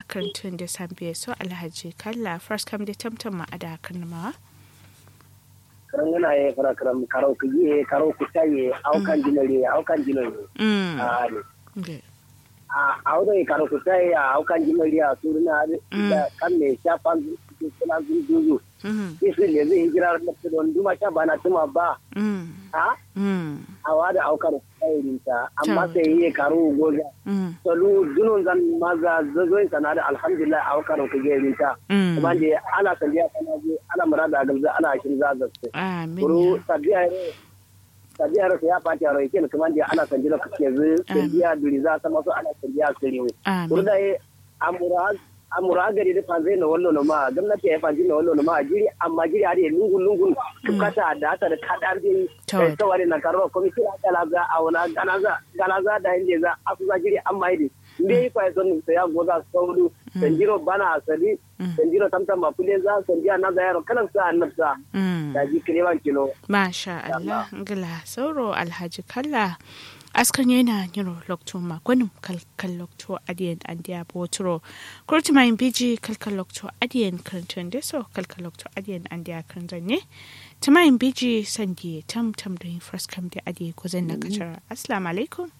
karantun da sambiya so alhaji kalla first kam da tamtam ma ada karnamawa karangana ye fara karam karo ku ye karo ku taye au kan jinare au kan jinare mm a ne okay. a au da karo ku taye au kan jinare a suruna da kan ne shafan suna zuzu mm isi ne zai hijira da don duma sha bana tuma ba mm ha mm a wada au karo ku taye rinta amma Ta. sai ye karo goga mm salu dunun zan maza zazoin sana da alhamdulillah au karo ku ge rinta mm kuma je ana sandiya kana je ana murada galza ana shin zazace amin kuru ya tabiya tabiya ra ya fati a roike kuma da ana sanjila kake zu sanjiya duri za ta masu ana sanjiya siriwe kuru amin da ye amura amura gari da fanzai na wallo na ma gwamnati ya fanzi na wallo na ma jiri amma jiri har yi lungun lungun kata da hata da kadar jiri Tawad. tawari na karba komiti a kala za a wala gana za gana za da inda za a su za jiri amma yi ne yi fa son sai ya goza sauru sanjiro bana asali sanjiro tamtam ma kule za sanjiya na za yaro kalan sa annabsa mm da ji kirewan kilo Masha Allah, ngila sauro alhaji kalla askan yana niro lokto magonim kalkal lokto adiyan andiya boturo kurti mayin biji kalkal lokto adiyan karantan deso kalkal lokto adiyan andiya karantan ne ta mayin biji sandi tam tam da yin fraskam da adiye ko zan na kacar assalamu alaikum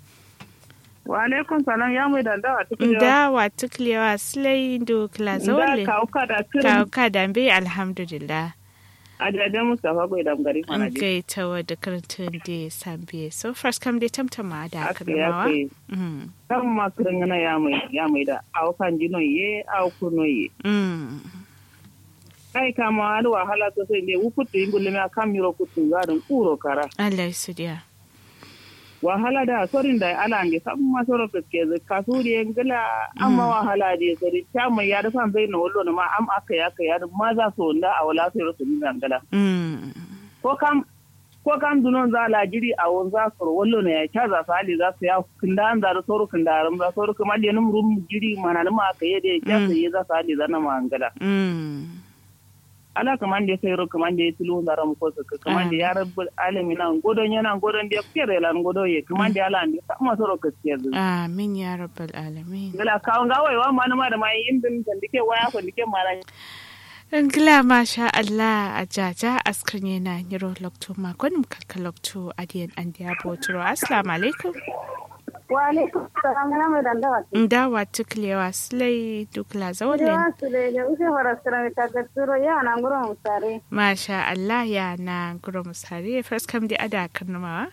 wa alaikum salam ya mai dandawa cikin da wa tuklewa slay do kla da zawle kauka da ka kirin ka dambe alhamdulillah a jajen mustapha bai damgari mana an je gaita wa da karantan da sambiye so fraskam da tamtama da aka ya karamawa kai Mm. kan masu ringana ya mai ya mai da aukan jinon ye au kuno ye Mm. kai kama wani wahala sosai ne wukutu yin gulmi a kan miro kutu zarin kuro kara Allah su diya. wahala da sorin da ala nge sabu masoro ke zai kasuri yin gila amma wahala da sori ta mai ya da fan bai na wallo na ma am aka ya ka ya da ma za su wanda a wala sai rasu ni gala Mm. ko kam ko kam dunon za la jiri a won za su wallo ne ya ta za su hali za su ya kinda an za da soro kinda ram za soro kuma le num rum jiri mana ma aka yi da ya su yi za su hali za na ma angala Mm. ala kaman da sai ro kaman da tilu da ram ko su kaman da ya rabbul alamin nan godon yana godon da kere lan godo ye kaman da ala ne sama soro kaske zu Amin ya rabbal alamin. gala kawon gawai wa ma ma da mai indin da dike waya ko dike mara Ngila masha Allah a jaja askar yana niro lokto makonim kalka lokto adiyan an diya botoro. Assalamu alaikum. wa alaikum salam ya mai dandawa Ndawa tuklewa slay dukla zawalin. Yawa su da ya use horasira mai tagatturo ya na ngurin musare. Masha Allah ya na guro musari fraskam da ada karnamawa.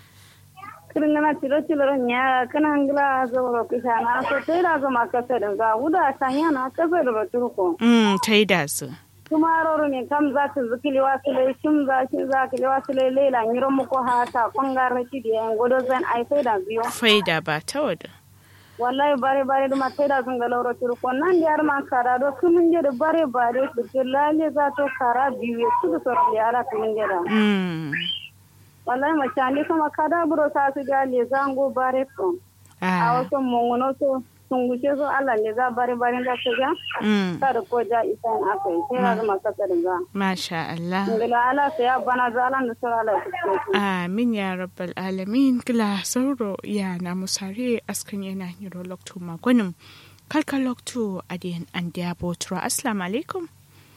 Kirngana tilo tilo ron ya kana hangila zoro kisha na so tai da zo makasa da ga wuda sanya na kasa da baturko. Mm, ta yi da su. Kuma roro ne kam za ta zikili wasu lai shim za shi za kili wasu lai lela ngiro muko hata kongar shi da yan godo zan ai sai da biyo. Faida ba ta wada. wallahi bare bare duma teda sunga lawro turu ko nan yar man kara do kumin jede bare bare to lale za to kara biwe su to le ala kumin jeda Mm. wallahi ma chandi kuma kada buro sa su ga le zango bare ko a Ah. wasu mungono so sungu ce so Allah le za bare bare da su ga Mm. kada ko ja isan akai sai ga ma ka ga Masha Allah. ngila ala sai ya bana zalan da sura ala ku Amin ya rabbal alamin gila sauro ya na musare askan yana hiro loktu magonim kalka loktu adiyan an diya botura assalamu alaikum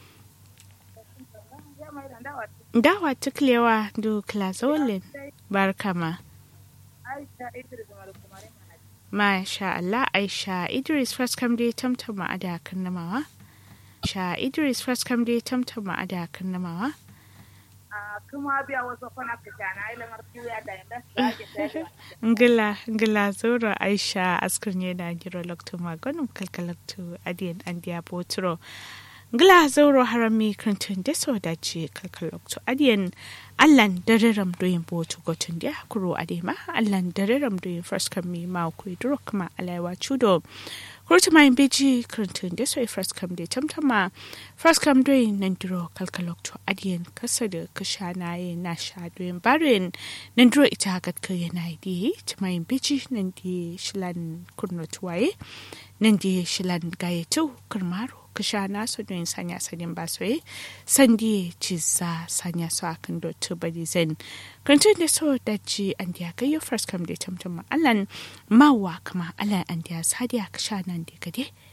dawa tuklewa du klazolin barkama Masha Allah Aisha Idris first come dai tamtama a da namawa Sha Idris first come dai tamtama a da namawa kuma biya wasu kwana fitana ilamar kiwiya da yanda ngila ngila zoro aisha askurnie na jiro lokto magonum kalkalaktu adiyan andiya botro ngila zoro harami krantun deso dace kalkalaktu adiyan allan dareram doyin botu gotun dia kuro adema allan dareram doyin first kam mi ma ku duro kuma alaiwa chudo kurti mai beji krantun deso e first kam de tamtama first kam doyin nan duro kalkalaktu adiyan kasa da kashana ye na sha doyin barin nan duro ita gat ka yana di mai beji nan di shilan kurnotuwaye nan di shilan gayetu kurmaro kasha nasu don sanya sanin basoye sandi ciza sanya su akan dotu bari zen kantun da so da ji an diya gayyo first kam da tamtam allan mawa kama allan an diya sadiya kasha nan da gade